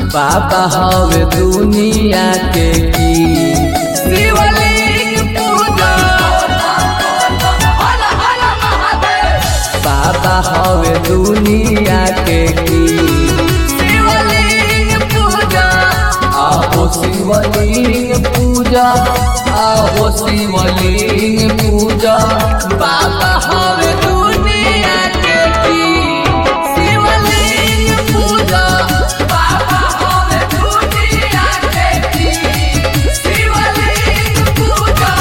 बाबा हवे दुनिया के की शिवलिंग पूजा हर हर महादेव बाबा हवे दुनिया के की शिवलिंग पूजा आहो शिवलिंग पूजा आहो शिवलिंग पूजा बाबा हवे दुनिया के की शिवलिंग पूजा बाबा हवे दुनिया के की शिवलिंग पूजा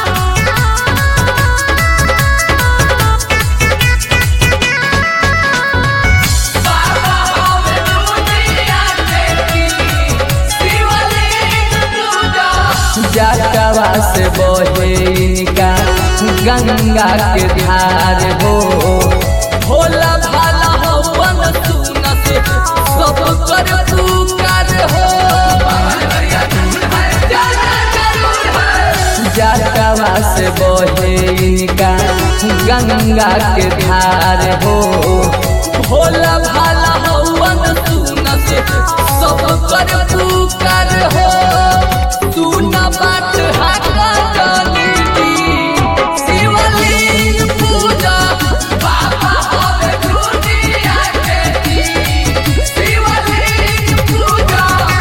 बाबा हवे दुनिया के की शिवलिंग पूजा जटवा से बहे इनका गंगा के धार हो भोला भाला हवन सुनत सब कर पुकार हो जटवा से बहे इनका गंगा के धार हो भोला भाला हवन सुनत सब कर पुकार हो सुन बात हाका जानी शिवलिंग पूजा बाबा हवे दुनिया के की शिवलिंग पूजा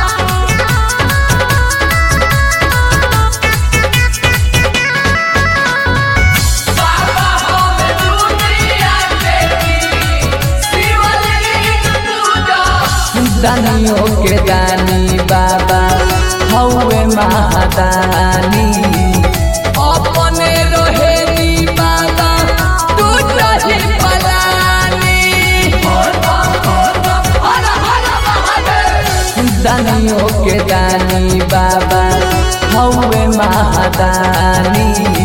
बाबा हवे दुनिया के की शिवलिंग पूजा दानियों के दानी बाबा हौवे महादानी अपने रोहेनी बाबा तू रही पलानी हर हर महादेव दानियों के दानी बाबा हौवे महादानी